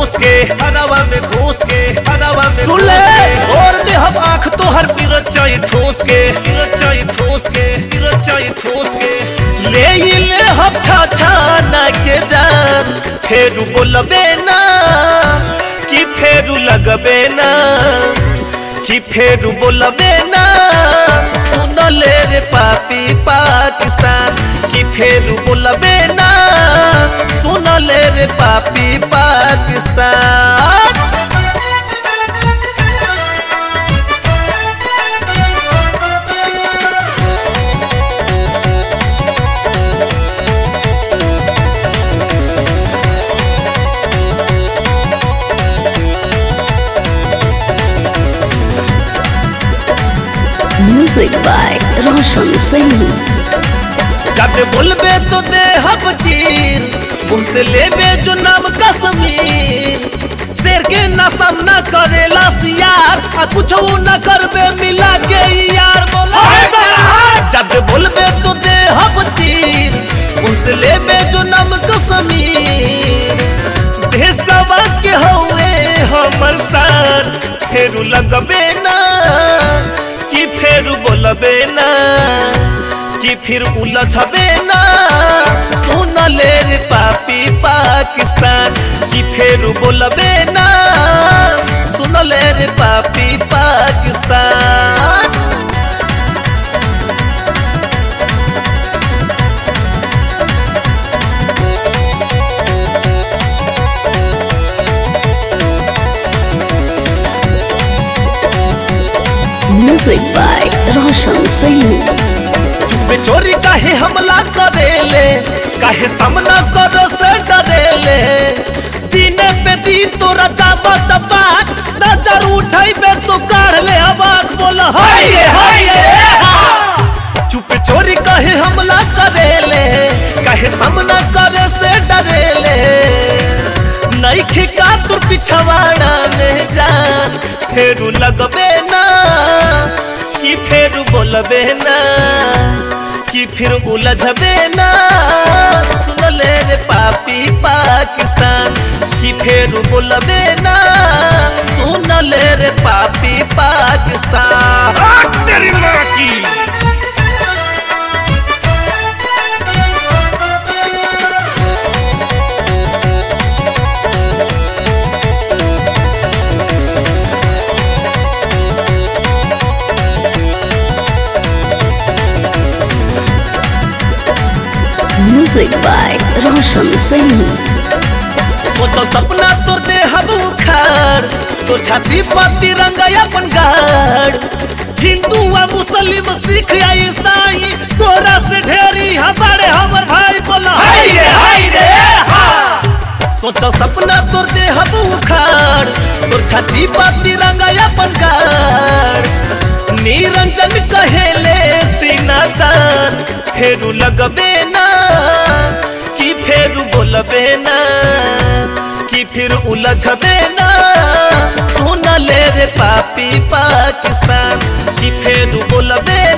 घुस के हरावा में घुस के हरावा में सुन ले और दे हम आंख तो हर पिरत चाहे ठोस के पिरत चाहे ठोस के पिरत चाहे ठोस के ले ही ले हम छा छा ना के जान फेरू बोलबे ना कि फेरू लगबे ना कि फेरू बोलबे ना सुन ले रे पापी पाकिस्तान कि फेरू बोलबे ना सुन ले रे पापी Pakistan Music by Roshan Singh. जब बोलबे तो दे हब चीर मुंह से लेबे जो नाम कश्मीर शेर के ना सामना करेला सियार आ कुछ न करबे मिला के ई यार बोला जब बोलबे तो दे हब चीर मुंह से लेबे जो नाम कश्मीर देशवा के हवे हमर सार फेरू लगबे ना कि फेरू बोलबे ना कि फिर उलझबे ना सुन ले रे पापी पाकिस्तान कि फिर बोलबे ना सुन ले रे पापी Pakistan Music by Roshan Singh. चुपे चोरी काहे हमला करेले काहे सामना करो से डरेले दिने पे दी तोरा जाबत बात नजर उठाइबे तो काढ़ ले हवाक बोल हाय रे हाय रे चुप चोरी काहे हमला करेले काहे सामना करे से डरेले नहीं खिका तुर पिछवाड़ा में जान फेरू लगबे ना कि फेरू बोलबे ना कि फिर उलझबे ना सुन ले रे पापी पाकिस्तान कि फिर बोलबे ना सुन ले रे पापी पाकिस्तान तेरी माँ की Music by Roshan Singh. सोचल सपना तोर दे हब उखाड़ तो छाती पर तिरंगा अपन गाड़ हिंदू आ मुस्लिम सिख आ ईसाई तोरा से ढेरी हमारे हमर भाई बोला हाय रे हाय रे सोचल सपना तोर दे हब उखाड़ तोर छाती पर तिरंगा अपन गाड़ निरंजन कहेले सीना तान फेरू लगबे ना कि फेरू बोलबे ना कि फिर उलझबे ना सुन ले रे पापी पाकिस्तान कि फेरू बोलबे